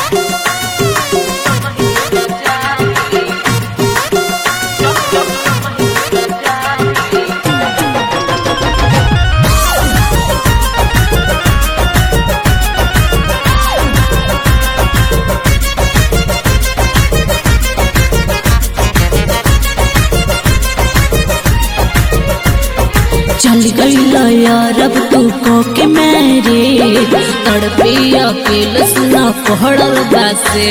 चल गई यारब तू को के मेरे तड़पे अकेले सुना पहड़ल बासे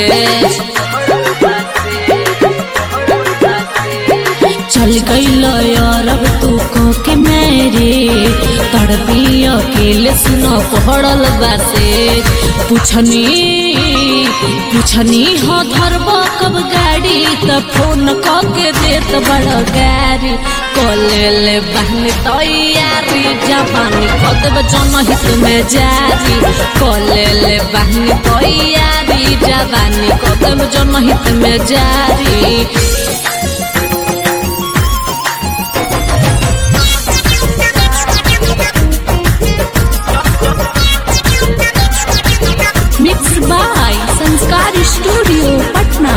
चल गई यारब तू को के मेरे तड़पे अकेले सुना पहड़ल बासे पूछनी पूछनी हो धरबा कब गाड़ी त फोन क के देत बड़ गाड़ी कले ले बहन तैयारी जवानी कदब जनहित में जारी कले ले बहन तैयारी जवानी कदब जनहित में जारी mix by Sanskar studio Patna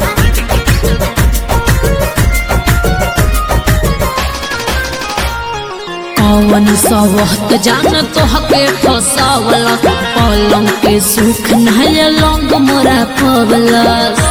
कौन सवहत जान तो हके फसावला पलंग के सुख नहल लंग मोरा पवला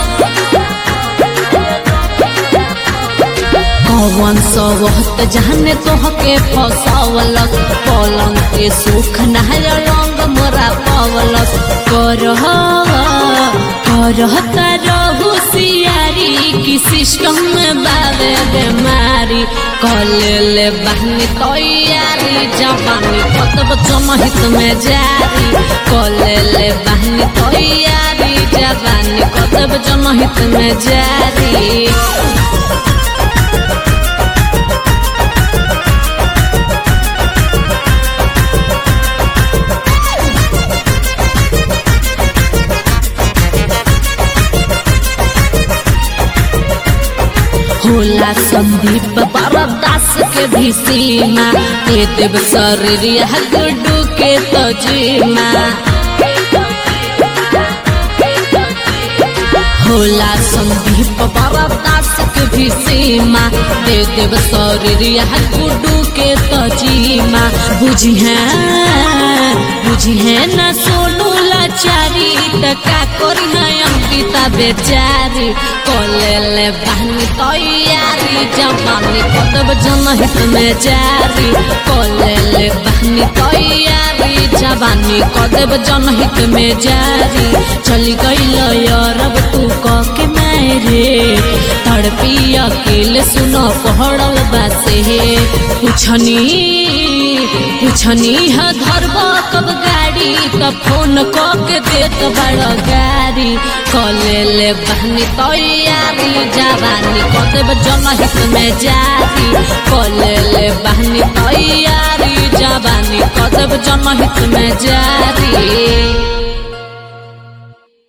कौन सवहत जाने तो हके फसावला पलंग के सुख नहल लंग मोरा पवला करह करह तरहु सियारी की सिस्टम में बाबे बेमारी कले ले बहनी तैयारी जवानी कतब जनहित में जारी कले ले बहनी तैयारी जवानी कतब जनहित में जारी होला संदीप बरदास के भी सीमा दे देव शरीर गुड्डू के तजीमा होला संदीप बरदास के भी सीमा दे देव शरीर गुड्डू के तजीमा बुझी है बुझी है न सोनू लाचारी त का करी है अंकिता बेचारी कोले ले बहनी तैयारी जवानी कतब जनहित में जारी कोले ले बहनी तैयारी जवानी कतब जनहित में जारी चली गई यारब तू क के मेरे तड़पी अकेले सुनो पहड़ल बासे पूछनी पूछनी है धरबा कब गाड़ी त फोन क के देत बड़ गाड़ी कले ले बहनी तैयारी जवानी कतब जनहित में जारी कले ले बहनी तैयारी जवानी कतब जनहित में जारी